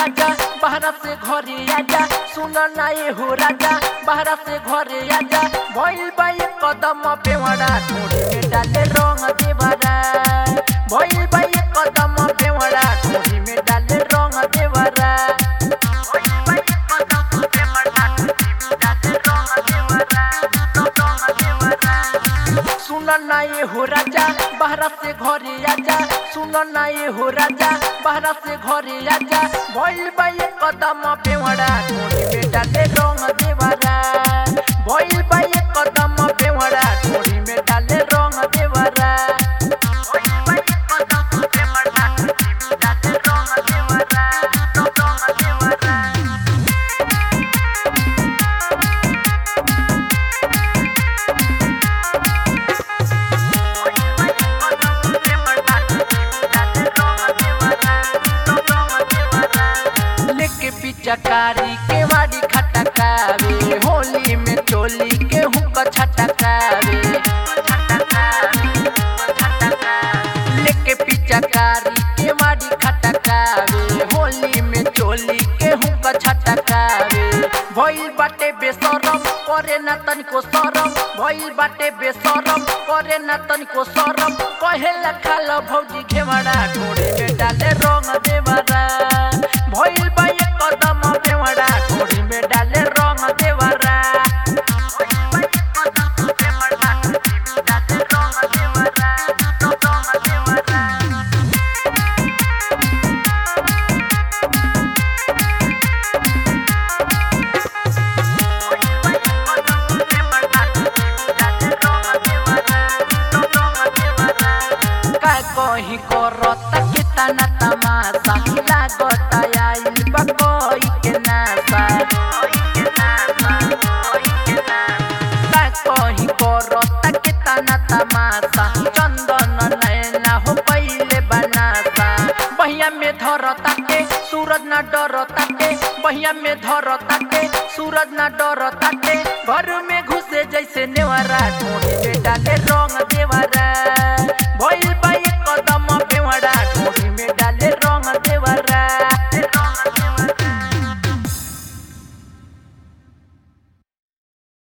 राजा बाहरा से घरे आजा सुन ना ये हो राजा बाहरा से घरे आजा भइल बा एक कदम पेवड़ा ढोड़ी में डाले रंग देवरा भइल बा एक कदम पेवड़ा ढोड़ी में डाले रंग देवरा भइल बा एक कदम पेवड़ा ढोड़ी में डाले रंग देवरा रंग देवरा सुन ना ये हो राजा बाहरा से घरे आजा सुन ना ये हो राजा बाहरा से घरे आजा भइल बा एक कदम पेवड़ा ढोड़ी में डाले रंग देवरा भइल बा एक कदम पेवड़ा ढोड़ी में डाले रंग देवरा भइल बा एक कदम पेवड़ा ढोड़ी में डाले रंग देवरा रंग देवरा लेके पिचकारी के वाड़ी खटकावे होली में चोली के हुक छटकावे लेके पिचकारी के वाड़ी खटकावे होली में चोली के हुक छटकावे भइल बाटे बेसरम करे ना तनिको सरम भइल बाटे बेसरम करे ना तनिको सरम कहे लखाल भौजी घेवड़ा ढोड़े में डाले रंग देवरा भइल बा एक कदम बेवड़ा ढोड़ी में डाले रंग देवरा भइल बा एक कदम बेवड़ा ढोड़ी में डाले रंग देवरा रंग देवरा का कहीं करता कितना तमाशा लागता आइल बा कोई के नासा का कहीं करता कितना तमाशा चंदन नैना हो पहिले बनासा बहिया में धरता के सूरज ना डरता के बहिया में धरता के सूरज ना डरता के घर में घुसे जैसे नेवरा ढोड़ी में डाले रंग देवरा